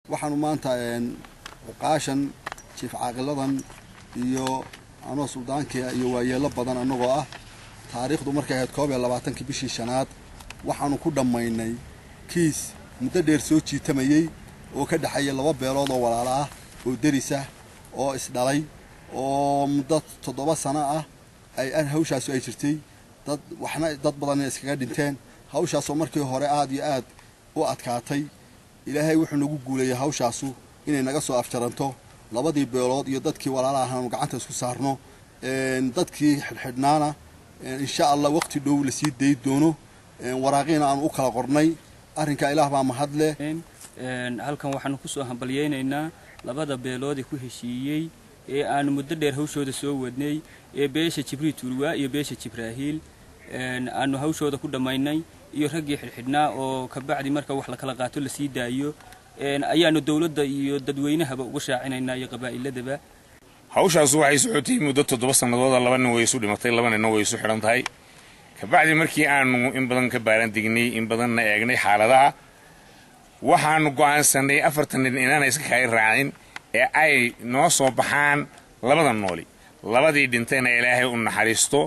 waxaanu maanta cuqaashan jiif caaqiladan iyo anoo suldaankia iyo waayeelo badan annagoo ah taariikhdu markay ahayd koob iyo labaatankii bishii shanaad waxaanu ku dhammaynay kiis muddo dheer soo jiitamayey oo ka dhexeeya laba beelood oo walaalo ah oo derisah oo isdhalay oo muddo toddoba sano ah ay hawshaasu ay jirtay dad waxna dad badanna iskaga dhinteen hawshaasoo markii hore aada iyo aad u adkaatay ilaahay wuxuu nagu guuleeyey hawshaasu inay naga soo afjaranto labadii beelood iyo dadkii walaala ahaanu gacanta isku saarno dadkii xidhxidhnaana insha allah waqti dhow lasii dayi doono waraaqiina aanu u kala qornay arrinkaa ilaah baa mahadle halkan waxaanu kusoo hambalyaynaynaa labada beeloodee ku heshiiyey ee aanu muddo dheer hawshooda soo wadnay ee beesha jibriil tuulwaa iyo beesha jibraahiil aanu hawshooda ku dhammaynay iyo raggii xidhxidhnaa oo kabacdi marka wax la kala qaato lasii daayo ayaanu dowladda iyo dadweynahaba uga shaacinaynaa iyo qabaa'iladaba hawshaas waxay socotay muddo toddoba sannadooda laba nin way isu dhimatay laba ninna way isu xidhan tahay kabacdi markii aanu in badan ka baaran degnay in badanna eegnay xaaladaha waxaanu go'aansanay afartan nin inaana iska kaaga raacin ee ay noo soo baxaan labada nooli labadii dhintayna ilaahay u naxariisto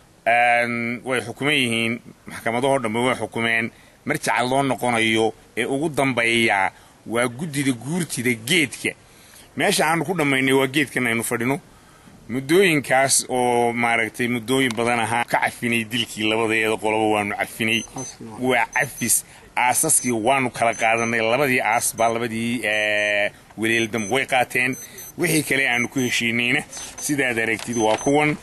way xukuman yihiin maxkamadahoo dhambe way xukumeen marjaca loo noqonayo ee ugu dambeeya waa guddida guurtida geedka meesha aanu ku dhammaynay waa geedkan aynu fadhino muddooyinkaas oo maaragtay muddooyin badan ahaa ka cafinay dilkii labadeeda qoloba waanu cafinay waa cafis aasaskii waanu kala qaadanay labadii aas baa labadii weleeldam way qaateen wixii kale aanu ku heshiinayna sidaad aragtid waa kuwan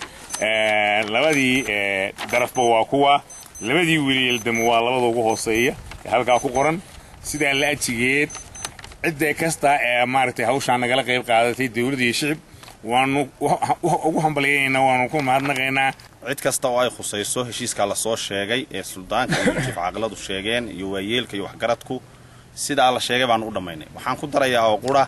labadii darafba waa kuwa labadii weleeldam waa labada ugu hooseeya ee halkaa ku qoran sidaa la ajigeed cidda kasta ee maaragtay hawshaa nagala qayb qaadatay dowladda iyo shicib waanu ugu hambalyaynaynaa waanu ku mahadnaqaynaa cid kasta oo ay khusayso heshiiskaa lasoo sheegay ee suldaanka iyo jiif caaqiladu sheegeen iyo waayeelka iyo waxgaradku sidaa la sheegay baanu u dhammaynay waxaan ku darayaa oo qura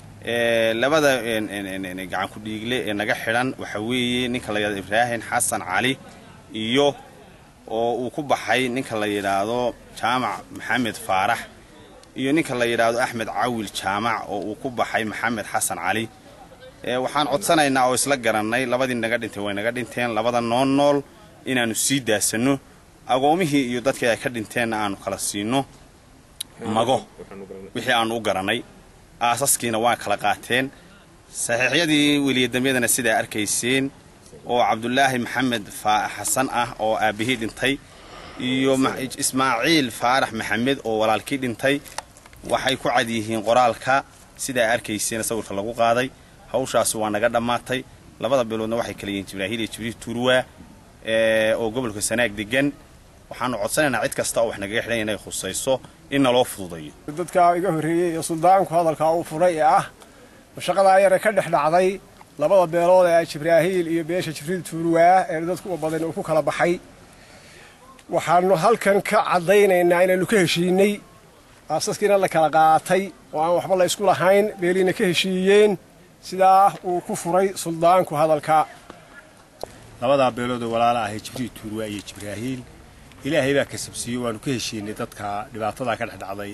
labada gacanku dhiigle ee naga xidhan waxa weeye ninka la yidhahdo ibraahim xasan cali iyo oo uu ku baxay ninka la yidhaahdo jaamac maxamed faarax iyo ninka la yidhaahdo axmed cawil jaamac oo uu ku baxay maxamed xasan cali waxaan codsanaynaa oo isla garannay labadii naga dhintay way naga dhinteen labada nool nool inaannu sii daasanno agoomihii iyo dadkii ay ka dhinteenna aanu kala siino mago wixii aanu u garannay aasaskiina waa kala qaateen saxiixyadii weliyadamyadana sidaa arkayseen oo cabdulaahi maxamed xasan ah oo aabbihii dhintay iyo ismaaciil faarax maxamed oo walaalkii dhintay waxay ku cad yihiin qoraalka sidaa arkayseen sawirka lagu qaaday hawshaasi waa naga dhammaatay labada biloodna waxay kala yihiin jibraahiil iyo jibriil tuurwaa oo gobolka sanaag degan waxaanu codsanaynaa cid kasta oo wax nagaga xidhan inay khusayso in naloo fududayo dadkaa iga horreeyey iyo suldaanku hadalkaa uu furay ee ah mashaqadaa yare ka dhex dhacday labada beelood ee jibraahiil iyo beesha jibriil tuurwaa ee dadku u badan uu ku kala baxay waxaanu halkan ka caddaynaynaa inaannu ka heshiinay aasaskiina la kala qaatay oo aan waxba la ysku lahayn beeliina ka heshiiyeen sidaa uu ku furay suldaanku hadalka labadaa beelood oo walaala ahay jibriil tuurwaa iyo jibraahiil ilaahay baa kasabsiiyey waanu ka heshiinay dadka dhibaatadaa ka dhex dhacday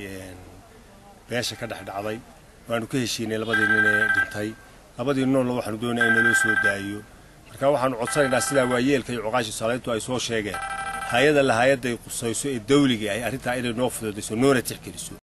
beesha ka dhex dhacday waanu ka heshiinay labadii nin ee dhintay labadii noolna waxaanu doonaya in naloo soo daayo marka waxaanu codsanaynaa sidaa waayeelka iyo cuqaashi salayntu ay soo sheegeen hay-ada la hay-adday qusayso ee dawliga ahy arrintaa inay noo fududayso noona tixgeliso